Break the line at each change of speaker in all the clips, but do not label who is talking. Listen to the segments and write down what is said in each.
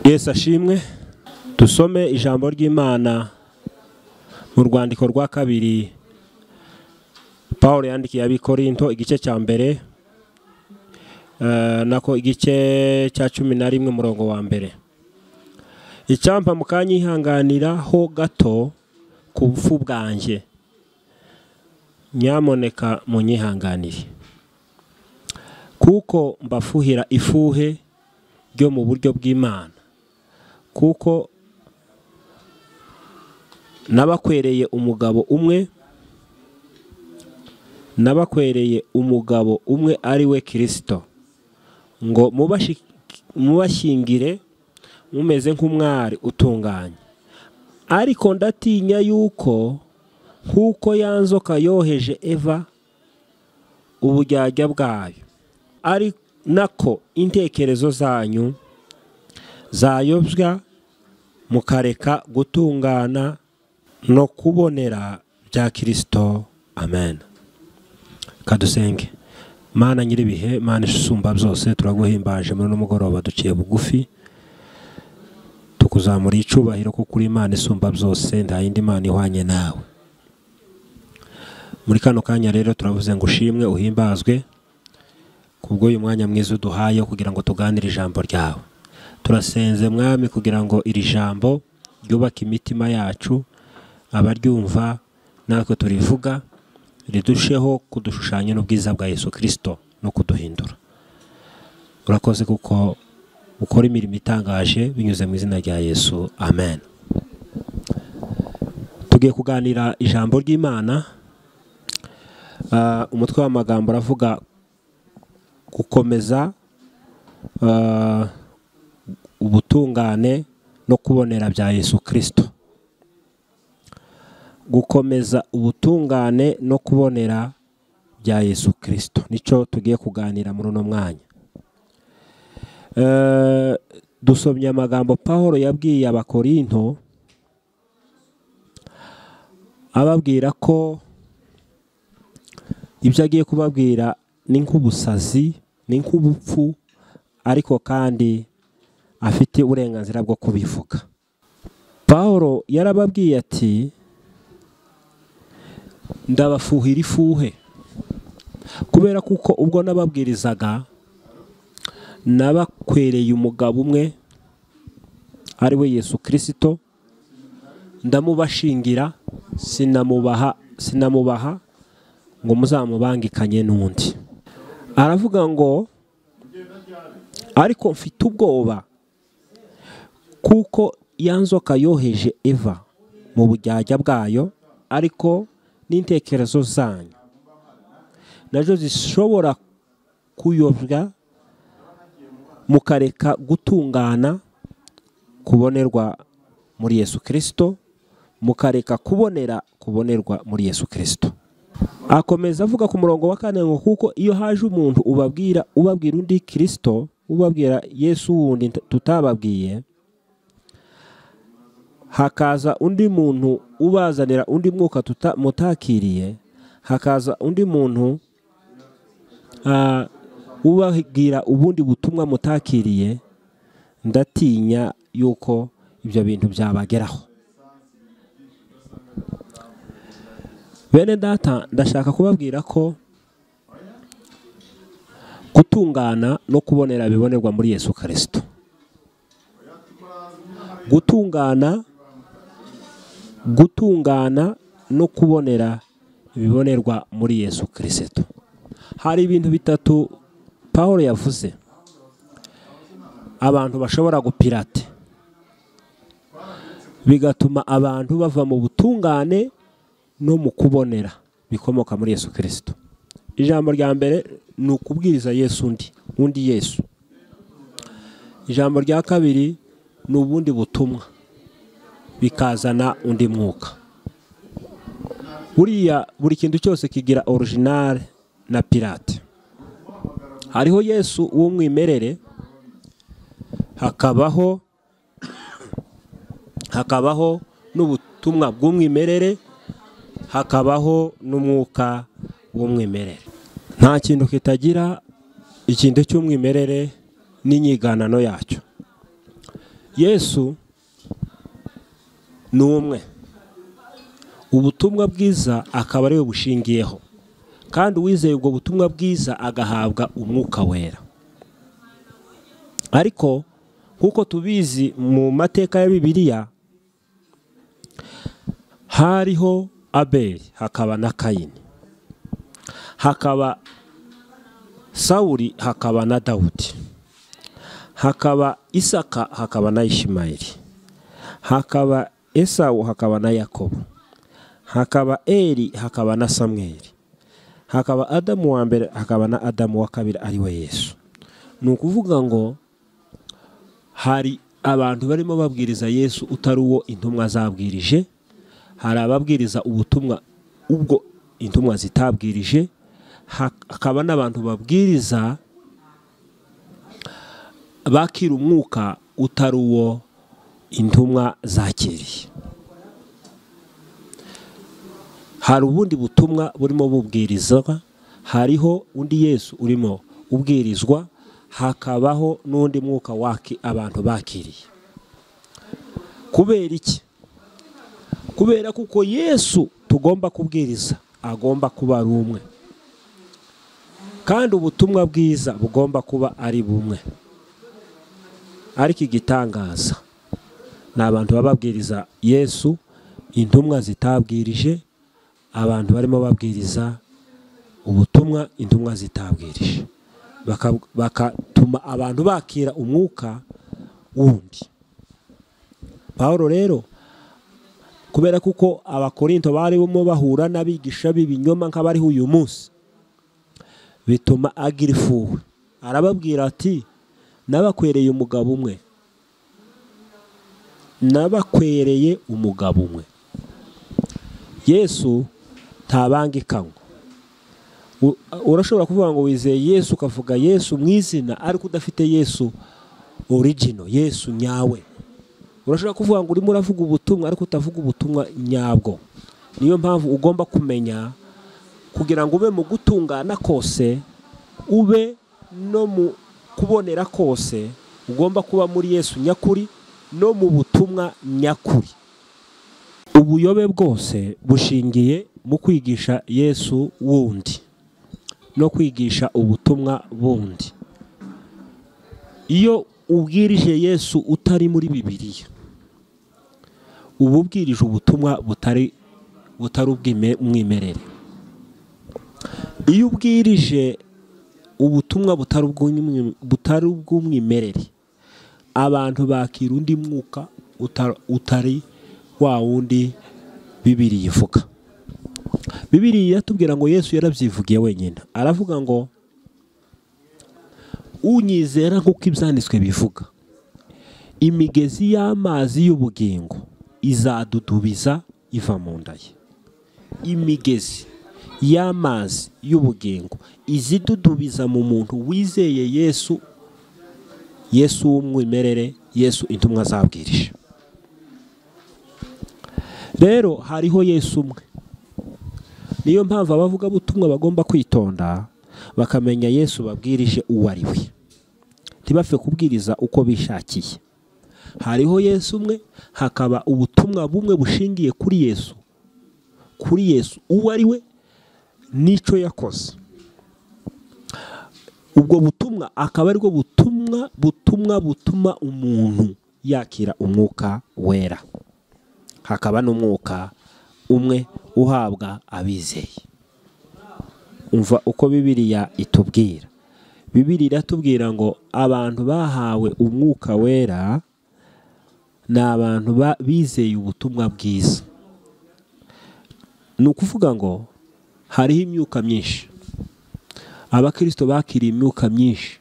yesu ashimwe dusome ijambo ry'imana mu rwandiko rwa kabiri paul yandikiye abikorinto igice cya mbere eh, nako igice cya cumi na rimwe umurongo wa mbere icyampa mukanyihanganiraho gato ku bufu bwanjye nyamuneka munyihanganire kuko mbafuhira ifuhe ryo mu buryo bw'imana kuko nabakwereye umugabo umwe nabakwereye umugabo umwe ari we kirisito ngo mubashingire mumeze nk'umwari utunganye ariko ndatinya yuko nk'uko yanzoka yoheje eva uburyarya bwayo ari nako intekerezo zanyu zayobya mukareka gutungana no kubonera bya kirisito amen kadusenge mana nyir'ibihe mana isumba byose turaguhimbaje muri uno mugoroba duciye bugufi tukuzamura icyubahiro kuko uri imana isumba byose nta yindi mana ihwanye nawe muri kano kanya rero turavuze ngo ushimwe uhimbazwe kubw'uyu mwanya mwiza uduhaye kugira ngo tuganire ijambo ryawe turasenze mwami kugira ngo iri jambo ryubake imitima yacu abaryumva natwe turivuga ridusheho kudushushanya n'ubwiza bwa yesu kirisito no kuduhindura urakoze kuko ukora imirimo itangaje binyuze mu izina rya yesu amen tugiye kuganira ijambo ry'imana umutwe w'amagambo uravuga gukomeza ubutungane no kubonera bya yesu kirisito gukomeza ubutungane no kubonera bya yesu kirisito nicyo tugiye kuganira muri uno mwanya dusomye amagambo paul yabwiye abakorinto ababwira ko ibyo agiye kubabwira ni nk'ubusazi ni nk'ubupfu ariko kandi afite uburenganzira bwo kubivuga paul yarababwiye ati ndabafuhira ifuhe kubera kuko ubwo nababwirizaga nabakwereye umugabo umwe ari we yesu kirisito ndamubashingira sinamubaha sinamubaha ngo muzamubangikanye n'undi aravuga ngo ariko mfite ubwoba kuko yanzoka yoheje eva mu bujyajya bwayo ariko n'intekerezo zanyu nazo zishobora kuyobya mukareka gutungana kubonerwa muri yesu kirisito mukareka kubonera kubonerwa muri yesu kirisito akomeza avuga ku murongo wa kane ngo kuko iyo haje umuntu ubabwira ubabwira undi kirisito ubabwira yesu wundi tutababwiye hakaza undi muntu ubazanira undi mwuka mutakiriye hakaza undi muntu ubabwira ubundi butumwa mutakiriye ndatinya yuko ibyo bintu byabageraho bene data ndashaka kubabwira ko gutungana no kubonera bibonerwa muri yesu kirisito gutungana gutungana no kubonera bibonerwa muri yesu kirisito hari ibintu bitatu paul yavuze abantu bashobora gupirate bigatuma abantu bava mu butungane no mu kubonera bikomoka muri yesu kirisito ijambo rya mbere ni ukubwiriza yesu undi undi yesu ijambo rya kabiri ni ubundi butumwa bikazana undi mwuka buriya buri kintu cyose kigira orijinale na pirate hariho yesu w'umwimerere hakabaho hakabaho n'ubutumwa bw'umwimerere hakabaho n'umwuka w'umwimerere nta kintu kitagira ikintu cy'umwimerere n'inyiganano yacyo yesu ni umwe ubutumwa bwiza akaba ariwe bushingiyeho kandi uwizeye ubwo butumwa bwiza agahabwa umwuka wera ariko nk'uko tubizi mu mateka ya bibiliya hariho abeli hakaba na kayini hakaba sawuri hakaba na dawudi hakaba isaka hakaba na ishimayeli hakaba esawu hakaba na yakobo hakaba eri hakaba na samweri hakaba adamu wa mbere hakaba na adamu wa kabiri ariwe yesu ni ukuvuga ngo hari abantu barimo babwiriza yesu utari uwo intumwa zabwirije hari ababwiriza ubutumwa ubwo intumwa zitabwirije hakaba n'abantu babwiriza bakira umwuka utari uwo intumwa zakiriye hari ubundi butumwa burimo bubwirizwa hariho undi yesu urimo ubwirizwa hakabaho n'undi mwuka waki abantu bakiriye kubera iki kubera kuko yesu tugomba kubwiriza agomba kuba ari umwe kandi ubutumwa bwiza bugomba kuba ari bumwe ariko igitangaza ni abantu baba babwiriza yesu intumwa zitabwirije abantu barimo babwiriza ubutumwa intumwa zitabwirije bagatuma abantu bakira umwuka wundi paul rero kubera kuko abakorinto barimo bahura n'abigisha b'ibinyoma nk'abariho uyu munsi bituma agira ifuwe arababwira ati n'abakwereye umugabo umwe n'abakwereye umugabo umwe yesu ntabangikanywa urashobora kuvuga ngo wizeye yesu ukavuga yesu mu izina ariko udafite yesu origino yesu nyawe urashobora kuvuga ngo urimo uravuga ubutumwa ariko utavuga ubutumwa nyabwo niyo mpamvu ugomba kumenya kugira ngo ube mu gutungana kose ube no mu kubonera kose ugomba kuba muri yesu nyakuri no mu butumwa nyakuri ubuyobe bwose bushingiye mu kwigisha yesu wundi no kwigisha ubutumwa bundi iyo ubwirije yesu utari muri bibiliya uba ubwirije ubutumwa butari butari ubw'umwimerere iyo ubwirije ubutumwa butari ubw'umwimerere abantu bakira undi mwuka utari wa wundi bibiri yivuga bibiri iratubwira ngo yesu yarabyivugiye wenyine aravuga ngo unyizera nk'uko ibyanditswe bivuga imigezi y'amazi y'ubugingo izadudubiza iva mu nda ye imigezi y'amazi y'ubugingo izidudubiza mu muntu wizeye yesu yesu w'umwimerere yesu intumwa zabwirije rero hariho yesu umwe niyo mpamvu abavugabutumwa bagomba kwitonda bakamenya yesu babwirije uwo ari we ntibapfe kubwiriza uko bishakiye hariho yesu umwe hakaba ubutumwa bumwe bushingiye kuri yesu kuri yesu uwo ari we n'icyo yakoze ubwo butumwa akaba aribwo butumwa butumwa butuma umuntu yakira umwuka wera hakaba n'umwuka umwe uhabwa abizeye umva uko bibiriya itubwira bibiri iratubwira ngo abantu bahawe umwuka wera ni abantu bizeye ubutumwa bwiza ni ukuvuga ngo hariho imyuka myinshi abakirisito bakiriye imyuka myinshi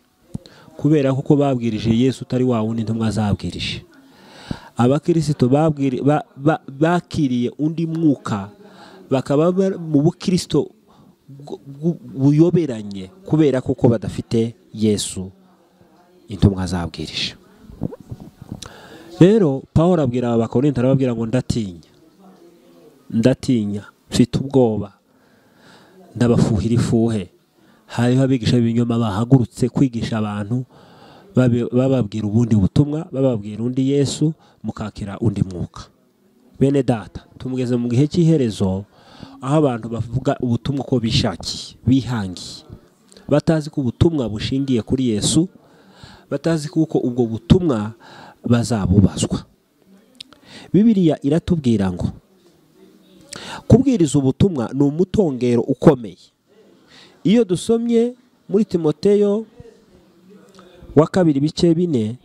kubera kuko babwirije yesu utari wa wundi ntumwa zabwirije abakirisito bakiriye undi mwuka bakaba mu bukirisito buyoberanye kubera kuko badafite yesu intumwa zabwirije rero paul abwira aba bakorinto arababwira ngo ndatinya ndatinya mfite ubwoba ndabafuhira ifuhe hariho abigisha b'ibinyoma bahagurutse kwigisha abantu babe- bababwira ubundi butumwa bababwira undi yesu mukakira undi mwuka bene data tumugeze mu gihe cy'iherezo aho abantu bavuga ubutumwa ko bishakiye bihangiye batazi ko ubutumwa bushingiye kuri yesu batazi kuko ubwo butumwa bazabubazwa bibiriya iratubwira ngo kubwiriza ubutumwa ni umutongero ukomeye iyo dusomye muri timoteyo wa kabiri bice bine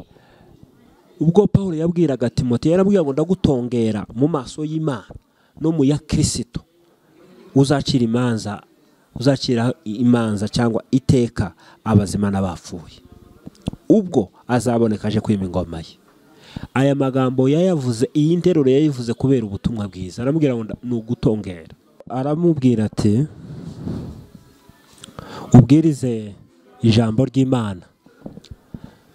ubwo paul yabwiraga timote yarabwira ngo ndagutongera mu maso y'imana no mu ya kirisito uzacira imanza uzacira imanza cyangwa iteka abazima n'abapfuye ubwo azaboneka aje kwima ingoma ye aya magambo yayavuze iyi nteruro yayivuze kubera ubutumwa bwiza aramubwira ngo nda- ni ugutongera aramubwira ati ubwirize ijambo ry'imana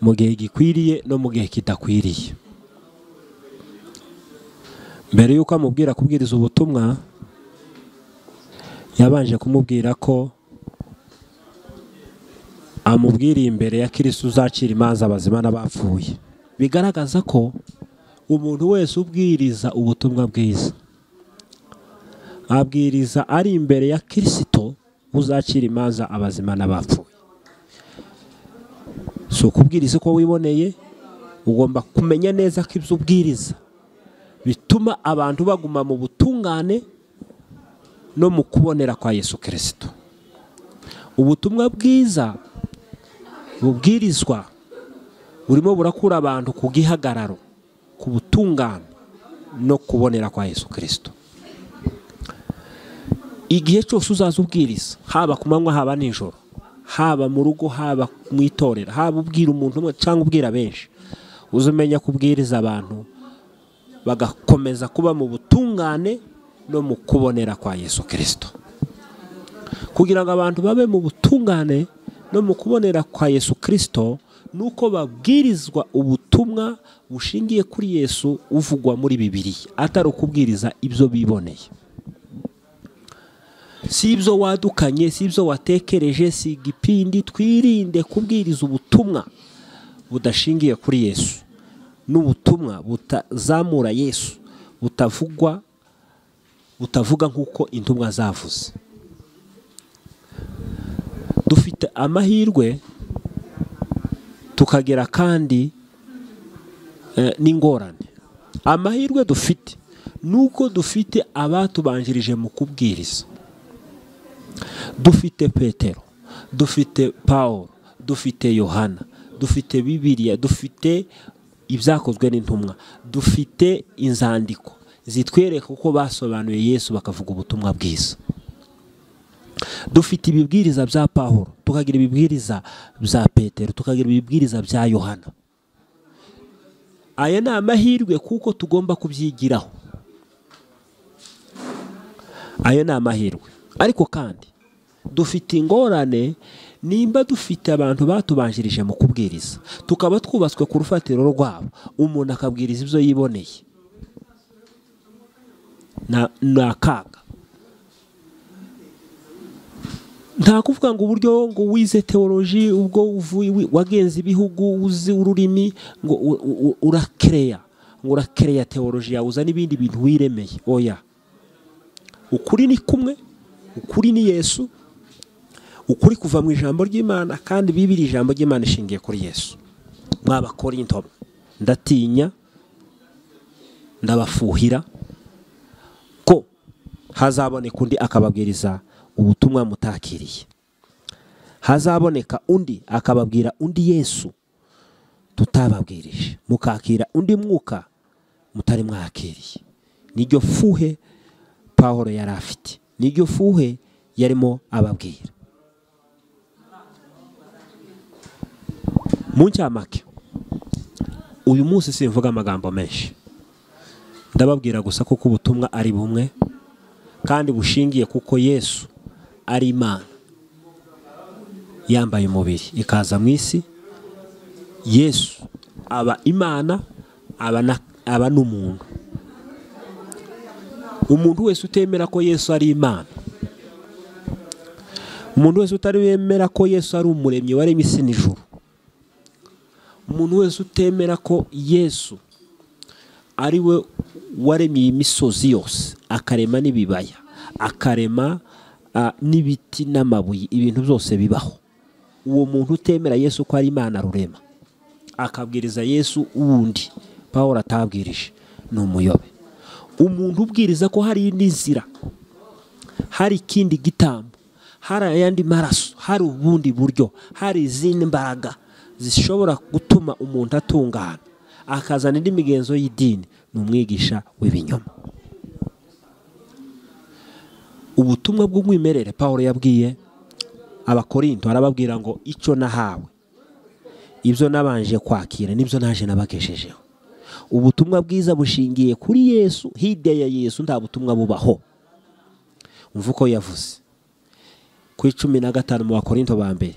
mu gihe gikwiriye no mu gihe kidakwiriye mbere y'uko amubwira kubwiriza ubutumwa yabanje kumubwira ko amubwiriye imbere ya kirisi uzacira imanza abazima n'abapfuye bigaragaza ko umuntu wese ubwiriza ubutumwa bwiza abwiriza ari imbere ya kirisito uzacira imanza abazima n'abapfuye si ukubwiriza uko wiboneye ugomba kumenya neza ko ibyo ubwiriza bituma abantu baguma mu butungane no mu kubonera kwa yesu kirisito ubutumwa bwiza bubwirizwa burimo burakura abantu ku gihagararo ku butungane no kubonera kwa yesu kirisito igihe cyose uzaza ubwiriza haba ku manywa haba nijoro haba mu rugo haba mu itorero haba ubwira umuntu umwe cyangwa ubwira benshi uzamenya ko ubwiriza abantu bagakomeza kuba mu butungane no mu kubonera kwa yesu kirisito kugira ngo abantu babe mu butungane no mu kubonera kwa yesu kirisito ni uko babwirizwa ubutumwa bushingiye kuri yesu uvugwa muri bibiriya atari ukubwiriza ibyo biboneye si ibyo wadukanye si ibyo watekereje si igipindi twirinde kubwiriza ubutumwa budashingiye kuri yesu n'ubutumwa butazamura yesu butavugwa butavuga nk'uko intumwa zavuze dufite amahirwe tukagira kandi eh, n'ingorane amahirwe dufite ni uko dufite abatubanjirije mu kubwiriza dufite petero dufite paul dufite yohana dufite bibiliya dufite ibyakozwe n'intumwa dufite inzandiko zitwereka uko basobanuye yesu bakavuga ubutumwa bwiza dufite ibibwiriza bya paul tukagira ibibwiriza bya petero tukagira ibibwiriza bya yohana aya ni amahirwe kuko tugomba kubyigiraho ayo ni amahirwe ariko kandi dufite ingorane nimba dufite abantu batubanjirije mu kubwiriza tukaba twubatswe ku rufatiro rwabo umuntu akabwiriza ibyo yiboneye Na- ni akaga nta kuvuga ngo uburyo ngo wize teoloji ubwo uvuye wi- wagenze ibihugu uzi ururimi ngo u- u- u- urakereya ngo urakereya teoloji yawe uzana ibindi bintu wiremeye oya ukuri ni kumwe ukuri ni yesu ukuri kuva mu ijambo ry'imana kandi bibiri ijambo ry'imana ishingiye kuri yesu mwabakorinto ndatinya ndabafuhira ko hazaboneka undi akababwiriza ubutumwa mutakiriye hazaboneka undi akababwira undi yesu tutababwirije mukakira undi mwuka mutari mwakiriye niryo fuhe pawulo yari afite niryo fuhe yarimo ababwira mu ncamake uyu munsi simvuga amagambo menshi ndababwira gusa kuko ubutumwa ari bumwe kandi bushingiye kuko yesu ari imana yambaye umubiri ikaza mu isi yesu aba imana aba na- aba n'umuntu umuntu wese utemera ko yesu ari imana umuntu wese utari wemera ko yesu ari umuremyi waremye isi n'ijuru umuntu wese utemera ko yesu ari we waremye iyi misozi yose akarema n'ibibaya akarema ah, n'ibiti n'amabuye ibintu byose bibaho uwo muntu utemera yesu ko ari imana rurema akabwiriza yesu wundi pawulo atabwirije ni umuyobe umuntu ubwiriza ko hari n'inzira hari ikindi gitambo hari ayandi maraso hari ubundi buryo hari izindi mbaraga zishobora gutuma umuntu atungana akazana indi migenzo y'idini ni umwigisha w'ibinyoma ubutumwa bw'umwimerere paul yabwiye abakorinto arababwira ngo icyo nahawe ibyo nabanje kwakira nibyo naje nabageshejeho ubutumwa bwiza bushingiye kuri yesu hirya ya yesu nta butumwa bubaho umva uko yavuze ku icumi na gatanu mu bakorinto ba mbere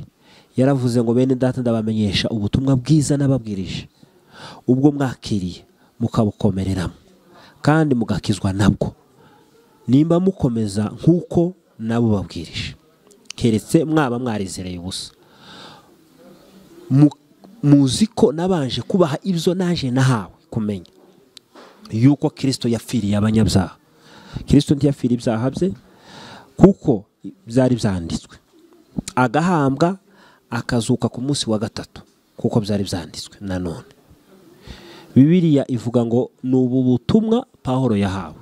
yaravuze ngo bene data ndabamenyesha ubutumwa bwiza n'ababwirije ubwo mwakiriye mukabukomereramo kandi mugakizwa nabwo nimba mukomeza nk'uko nabo babwirije keretse mwaba mwarizereye ubusa Mu- muzi ko nabanje kubaha ibyo naje nahawe kumenya yuko kirisito yapfiriye abanyabyaha kirisito ntiyapfiriye ibyaha bye kuko byari byanditswe agahambwa akazuka ku munsi wa gatatu kuko byari byanditswe nanone bibiliya ivuga ngo ni ubu butumwa pahoro yahawe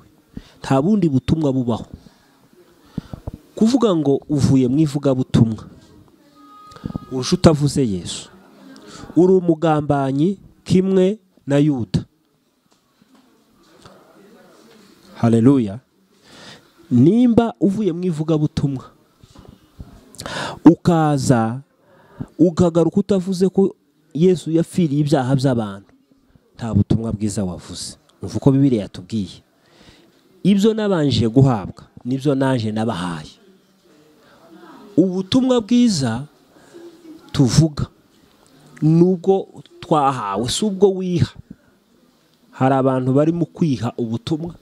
nta bundi butumwa bubaho kuvuga ngo uvuye mu ivugabutumwa urusha utavuze yesu uri umugambanyi kimwe na yuda hareruya nimba uvuye mu ivugabutumwa ukaza ukagaruka utavuze ko yesu yapfiriye ibyaha by'abantu nta butumwa bwiza wavuze uva uko bibiri yatubwiye ibyo nabanje guhabwa nibyo naje nabahaye ubutumwa bwiza tuvuga nubwo twahawe si ubwo wiha hari abantu barimo kwiha ubutumwa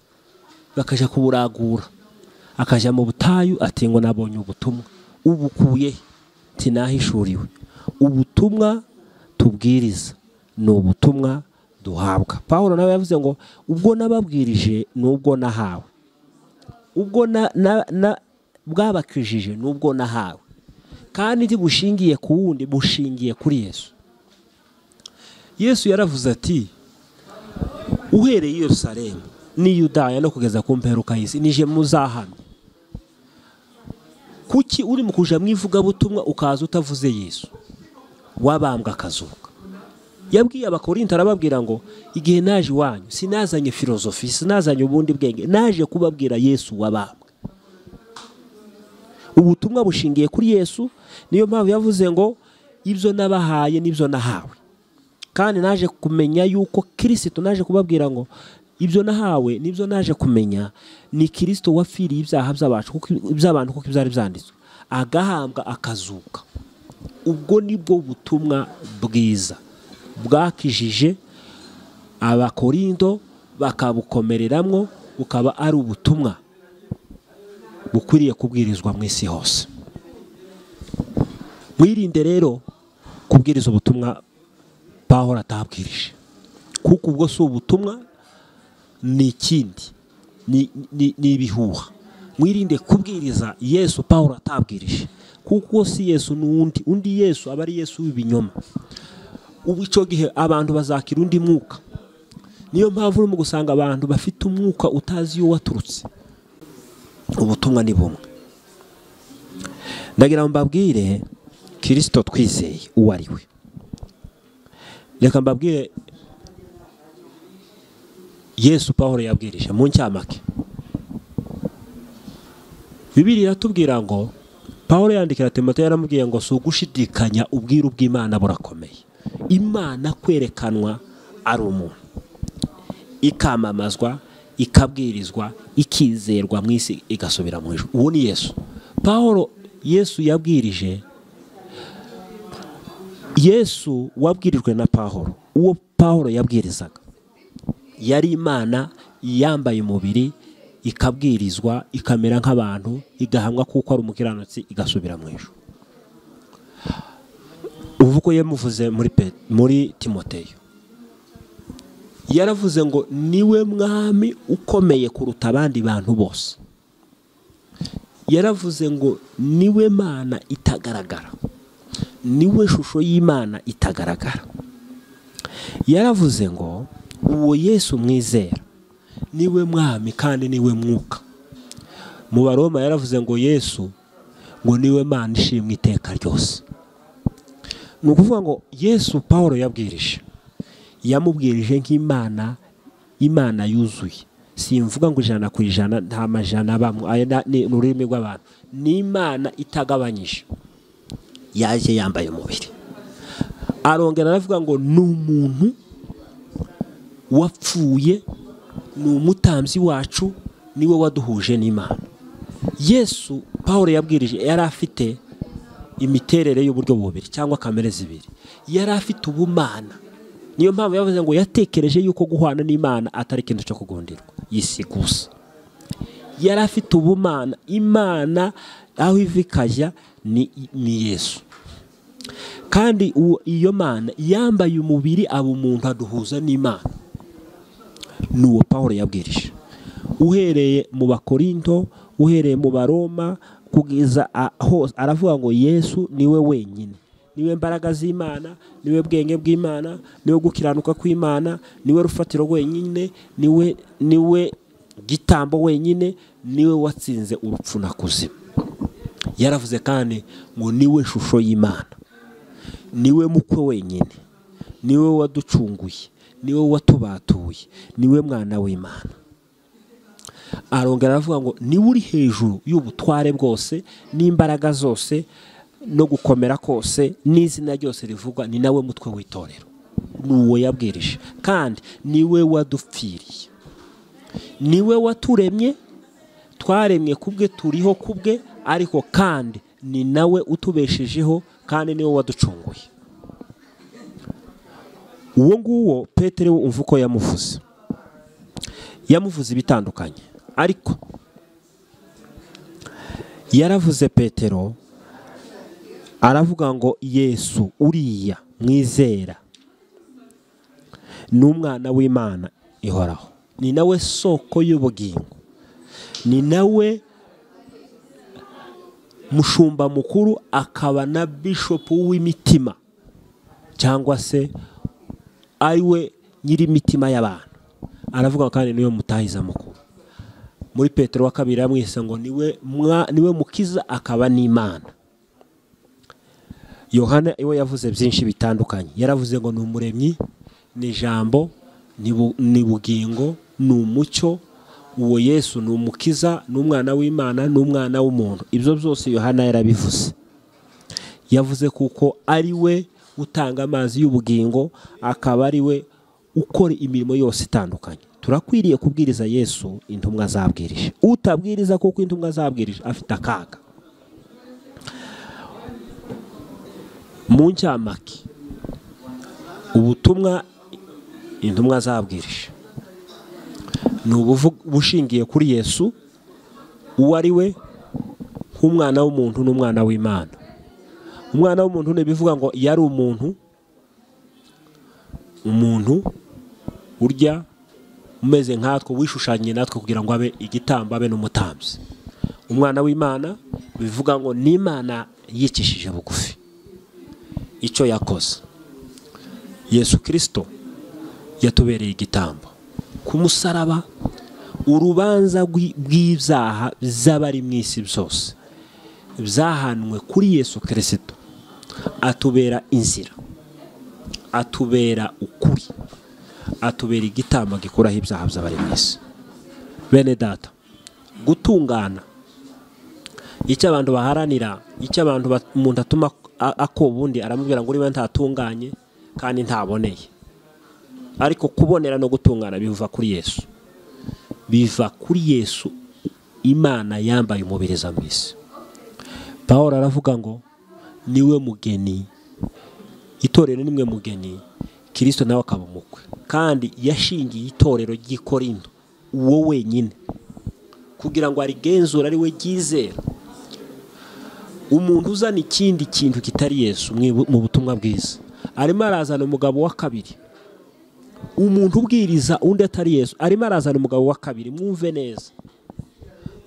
bakajya kuburagura akajya mu butayu ati ngo nabonye ubutumwa ubukuye tinahishuriwe ubutumwa tubwiriza ni ubutumwa duhabwa paul nawe yavuze ngo ubwo nababwirije ni ubwo nahawe ubwo na- na- na- bwabakijije ni ubwo nahawe kandi ntibushingiye ku wundi bushingiye kuri yesu yesu yaravuze ati uhereye i yerusalemu n'i yudaya no kugeza ku mperuka y'isi nije muzahano kuki uri mu kuja mu ivugabutumwa ukaza utavuze yesu wabambwa akazuka yabwiye abakorinto arababwira ngo igihe naje iwanyu sinazanye filozofi sinazanye ubundi bwenge naje kubabwira yesu wabambwe ubutumwa bushingiye kuri yesu niyo mpamvu yavuze ngo ibyo nabahaye n'ibyo nahawe kandi naje kumenya yuko kirisito naje kubabwira ngo ibyo nahawe nibyo naje kumenya ni kirisito wapfiriye ibyaha by'abacu kuko iby'abantu kuko ibyari byanditswe agahambwa akazuka ubwo nibwo butumwa bwiza bwakijije abakorindo bakabukomereramwo bukaba ari ubutumwa bukwiriye kubwirizwa mu isi hose mwirinde rero kubwiriza ubutumwa pahora atabwirije kuko ubwo si ubutumwa ni ikindi ni- ni ni ibihuha mwirinde kubwiriza yesu pahora atabwirije kuko uwo si yesu ni undi undi yesu aba ari yesu w'ibinyoma ubu icyo gihe abantu bazakira undi mwuka niyo mpamvu urimo gusanga abantu bafite umwuka utazi iyo waturutse ubutumwa ni bumwe ndagira ngo mbabwire kirisito twizeye uwo ari we reka mbabwire yesu pahoro yabwirije mu ncamake bibiri iratubwira ngo pahoro yandikira timote yaramubwiye ngo si ugushidikanya ubwiru bw'imana burakomeye imana kwerekanwa ari umuntu ikamamazwa ikabwirizwa ikizerwa mu isi igasubira mu ijuru uwo ni yesu pahoro yesu yabwirije yesu wabwirijwe na pahoro uwo pahoro yabwirizaga yari imana yambaye umubiri ikabwirizwa ikamera nk'abantu igahamwa kuko ari umukiranutsi igasubira mu ijuru ubwo yamuvuze muri pe muri timoteyo yaravuze ngo niwe mwami ukomeye kuruta abandi bantu bose yaravuze ngo niwe mana itagaragara niwe shusho y'imana itagaragara yaravuze ngo uwo yesu mwizera niwe mwami kandi niwe mwuka mu baroma yaravuze ngo yesu ngo niwe mana ishimwe iteka ryose ni ukuvuga ngo yesu paul yabwirije yamubwirije nk'imana imana yuzuye simvuga ngo ijana ku ijana nta majana abamo aya na- ni ni ururimi rw'abantu ni imana itagabanyije yaje yambaye umubiri arongera aravuga ngo ni umuntu wapfuye ni umutambyi wacu niwe waduhuje n'imana yesu paul yabwirije yari afite imiterere y'uburyo bubiri cyangwa kamere zibiri yari afite ubumana niyo mpamvu yavuze ngo yatekereje yuko guhwana n'imana atari ikintu cyo kugonderwa yisigusa yari afite ubumana imana aho iva ikajya ni, ni yesu kandi uwo- iyo mana yambaye umubiri aba umuntu aduhuza n'imana ni uwo paul yabwirije uhereye mu bakorinto uhereye mu baroma kugeza a- hose aravuga ngo yesu niwe wenyine niwe mbaraga z'imana niwe bwenge bw'imana niwe gukiranuka kw'imana niwe rufatiro wenyine niwe niwe gitambo wenyine niwe watsinze urupfu na kuzima yaravuze kandi ngo niwe shusho y'imana niwe mukwe wenyine niwe waducunguye niwe watubatuye niwe mwana w'imana arongera aravuga ngo niwe uri hejuru y'ubutware bwose n'imbaraga zose no gukomera kose n'izina ryose rivugwa ni nawe mutwe w'itorero ni uwo yabwirije kandi niwe wadupfiriye niwe waturemye twaremwe kubwe turiho kubwe ariko kandi ni nawe utubeshejeho kandi niwe waducunguye uwo nguwo petero umva uko yamuvuze yamuvuze ibitandukanye ariko yaravuze petero aravuga ngo yesu uriya mwizera ni umwana w'imana ihoraho ni nawe soko y'ubugingo ni nawe mushumba mukuru akaba na bishopu w'imitima cyangwa se ari we nyir'imitima y'abantu aravuga kandi niwe mutahiza mukuru muri petero wa kabiri yamwise ngo niwe mwa- niwe mukiza akaba n'imana yohana iwe yavuze byinshi bitandukanye yaravuze ngo ni umuremyi ni ijambo ni bu- ni bugingo ni umucyo uwo yesu ni umukiza ni umwana w'imana ni umwana w'umuntu ibyo byose yohana yarabivuze yavuze kuko ari we utanga amazi y'ubugingo akaba ari we ukora imirimo yose itandukanye turakwiriye kubwiriza yesu intumwa zabwirije utabwiriza kuko intumwa zabwirije afite akaga mu ncamake ubutumwa intumwa zabwirije ni ubuvu- bushingiye kuri yesu uwo ari we nk'umwana w'umuntu n'umwana w'imana umwana w'umuntu ni ibivuga ngo yari umuntu umuntu urya umeze nkatwe wishushanyije natwe kugira ngo abe igitambo abe n'umutambyi umwana w'imana bivuga ngo ni imana yicishije bugufi icyo yakoze yesu kirisito yatubereye igitambo ku musaraba urubanza rw'i- rw'ibyaha by'abari mu isi byose byahanwe kuri yesu kirisito atubera inzira atubera ukuri atubera igitambo gikuraho ibyaha by'abari mu isi bene data gutungana icyo abantu baharanira icyo abantu bat- umuntu atuma a- akoba undi aramubwira ngo niba ntatunganye kandi ntaboneye ariko kubonera no gutungana biva kuri yesu biva kuri yesu imana yambaye umubiriza mu isi paul aravuga ngo niwe mugeni itorero nimwe mugeni kirisito nawe akaba umukwe kandi yashingiye itorero ry'i Korinto uwo wenyine kugira ngo arigenzure ari we ryizera umuntu uzana ikindi kintu kitari yesu mwibu- mu butumwa bwiza arimo arazana umugabo wa kabiri umuntu ubwiriza undi atari yesu arimo arazana umugabo wa kabiri mwumve neza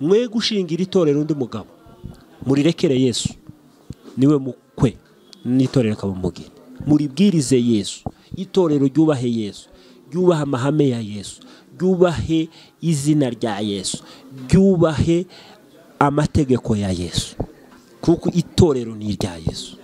mwe gushingira itorero undi mugabo murirekere yesu niwe mukwe n'itorero kabumugeni muribwirize yesu itorero ryubahe yesu ryubahe amahame ya yesu ryubahe izina rya yesu ryubahe amategeko ya yesu kuko itorero ni irya yesu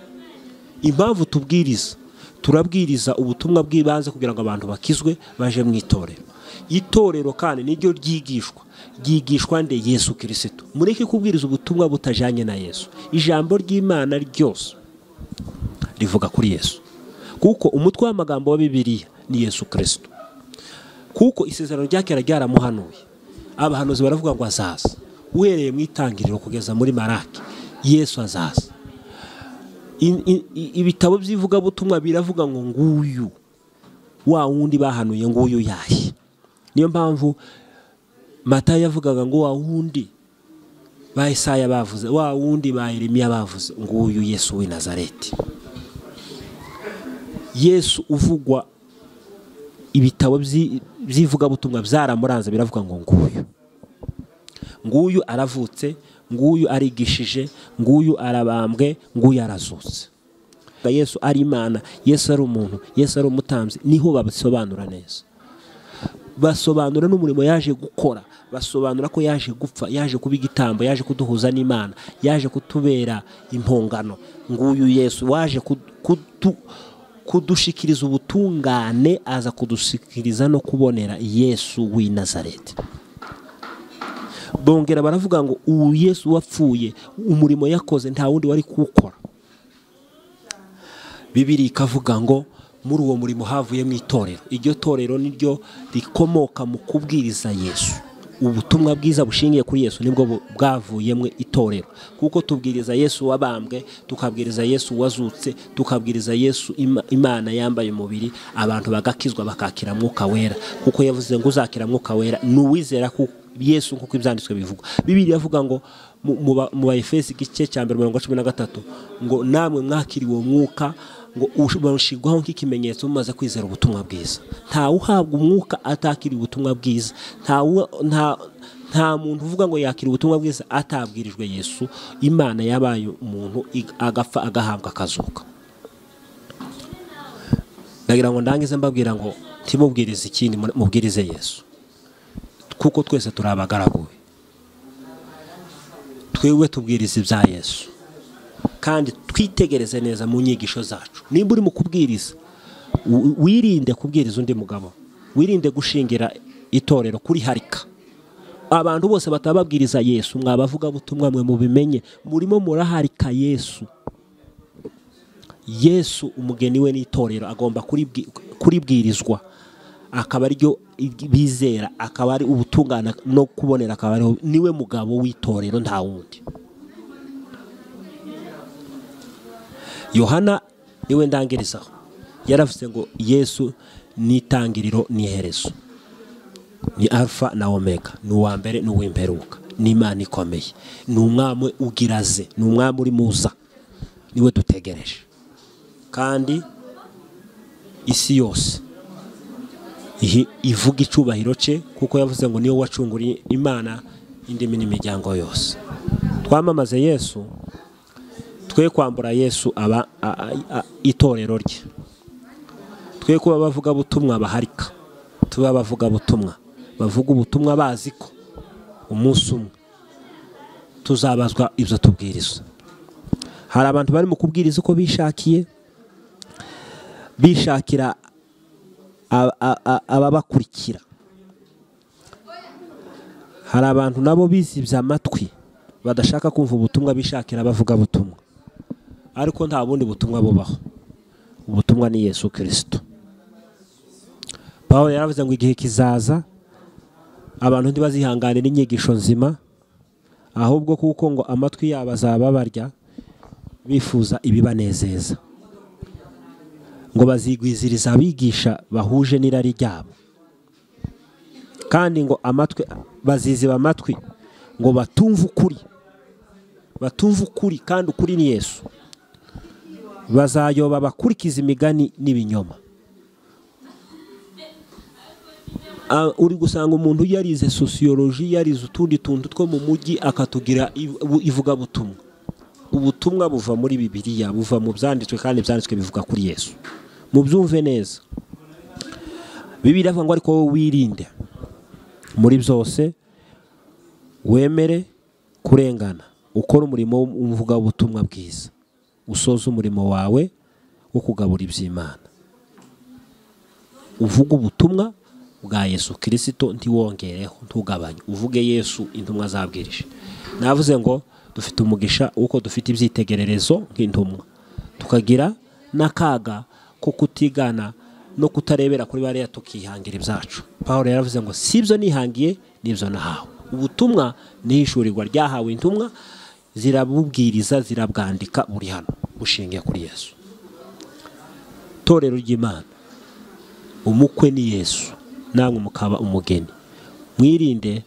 impamvu tubwiriza turabwiriza ubutumwa bw'ibanze kugira ngo abantu bakizwe baje mu itorero itorero kandi niryo ryigishwa ryigishwa nde yesu kirisito mureke kubwiriza ubutumwa butajyanye na yesu ijambo ry'imana ryose rivuga kuri yesu kuko umutwe w'amagambo wa bibiliya ni yesu kirisito kuko isezerano rya kera ryaramuhanuye abahanuzi baravuga ngo azaza uhereye mu itangiriro kugeza muri maraki yesu azaza In- in- i- ibitabo by'ivugabutumwa biravuga ngo nguyu wa wundi bahanuye nguyu yahe niyo mpamvu matayo yavugaga ngo wa wundi ba Yesaya bavuze wa wundi ba Yeremiya bavuze nguyu Yesu w'i Nazareti Yesu uvugwa ibitabo byi- by'ivugabutumwa byaramuranze biravuga ngo nguyu nguyu aravutse nguyu arigishije nguyu arabambwe nguyu arazutse yesu ari imana yesu ari umuntu yesu ari umutambyi niho babisobanura neza basobanura n'umurimo yaje gukora basobanura ko yaje gupfa yaje kuba igitambo yaje kuduhuza n'imana yaje kutubera impongano nguyu yesu waje kudu- kudu- kudushikiriza ubutungane aza kudushikiriza no kubonera yesu w'i nazareti bongera baravuga ngo ubu yesu wapfuye umurimo yakoze nta wundi wari kuwukora bibiri ikavuga ngo muri uwo murimo havuyemo itorero iryo torero niryo rikomoka mu kubwiriza yesu ubutumwa bwiza bushingiye kuri yesu nibwo bu- bwavuyemo itorero kuko tubwiriza yesu wabambwe tukabwiriza yesu wazutse tukabwiriza yesu Ima- imana yambaye umubiri abantu bagakizwa bakakira mwuka wera kuko yavuze ngo uzakira mwuka wera ni uwizera ku- yesu nk'uko ibyanditswe bivuga bibiri yavuga ngo mu- mu ba- mu bayefesi igice cya mbere mirongo cumi na gatatu ngo namwe mwakiriwe uwo mwuka ngo ush- bawushirwaho nk'ikimenyetso mumaze kwizera ubutumwa bwiza ntawe uhabwa umwuka atakiriye ubutumwa bwiza ntawe nta nta muntu uvuga ngo yakira ubutumwa bwiza atabwirijwe yesu imana yabaye umuntu ig- agapfa agahabwa akazuka ndagira ngo ndangize mbabwira ngo ntimubwirize ikindi mu- mubwirize yesu kuko twese turi abagaraguwe twebwe tubwiriza ibya yesu kandi twitegereze neza mu nyigisho zacu nimba uri mu kubwiriza wi- wirinde kubwiriza undi mugabo wirinde gushingira itorero kuri harika abantu bose bataba babwiriza yesu mwabavuga butumwa mwe mubimenye murimo muraharika yesu yesu umugeni we n'itorero agomba kuribwi- kuribwirizwa akaba ariryo bizera akaba ari ubutungana no kubonera akaba ariho niwe mugabo w'itorero nta wundi yohana niwe ndangirizaho yaravuze ngo yesu ni itangiriro ni iherezo ni alfa na omega ni uwa mbere ni uw'imperuka ni imana ikomeye ni umwami ugiraze ni umwami uri muza niwe dutegereje kandi isi yose ihi- ivuga icyubahiro cye kuko yavuze ngo niwe wacunguriye imana indimi n'imiryango yose twamamaze yesu twe kwambura yesu aba a- a- a- itorero rye twe kuba abavuga butumwa baharika tube abavuga butumwa bavuga ubutumwa bazi ko umunsi umwe tuzabazwa ibyo tubwiriza hari abantu bari mu kubwiriza uko bishakiye bishakira a- a- a- ababakurikira hari abantu nabo bizibye amatwi badashaka kumva ubutumwa bishakira abavuga butumwa ariko nta bundi butumwa bubaho ubutumwa ni yesu kirisito pawulo yaravuze ngo igihe kizaza abantu ntibazihangane n'inyigisho nzima ahubwo kuko ngo amatwi yabo azaba barya bifuza ibibanezeza ngo bazigwiziriza abigisha bahuje n'irari ryabo kandi ngo amatwi baziziba amatwi ngo batumve ukuri batumva ukuri kandi ukuri ni yesu bazayoba bakurikiza imigani n'ibinyoma Ah, uri gusanga umuntu yarize sosiyoloji yarize utundi tuntu two mu mujyi akatugira iv- bu- ivugabutumwa ubutumwa buva muri bibiliya buva mu byanditswe kandi ibyanditswe bivuga kuri yesu mubyumve neza bibiliya avuga ngo ariko wowe wirinde muri byose wemere kurengana ukora umurimo w'umuvugabutumwa bwiza usoze umurimo wawe wo kugabura iby'imana uvuga ubutumwa bwa yesu kirisito ntiwongereho ntugabanye uvuge yesu intumwa zabwirije navuze ngo dufite umugisha w'uko dufite ibyitegererezo nk'intumwa tukagira n'akaga ko kutigana no kutarebera kuri bariya tukihangira ibyacu paul yaravuze ngo si ibyo nihangiye n'ibyo nahawe ubutumwa ni ishurirwa ryahawe intumwa zirabubwiriza zirabwandika buri hano bushingiye kuri yesu itorero ry'imana umukwe ni yesu namwe mukaba umugeni mwirinde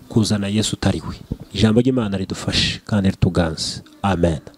kuzana yesu utari we ijambo ry'imana ridufashe kandi rituganze amen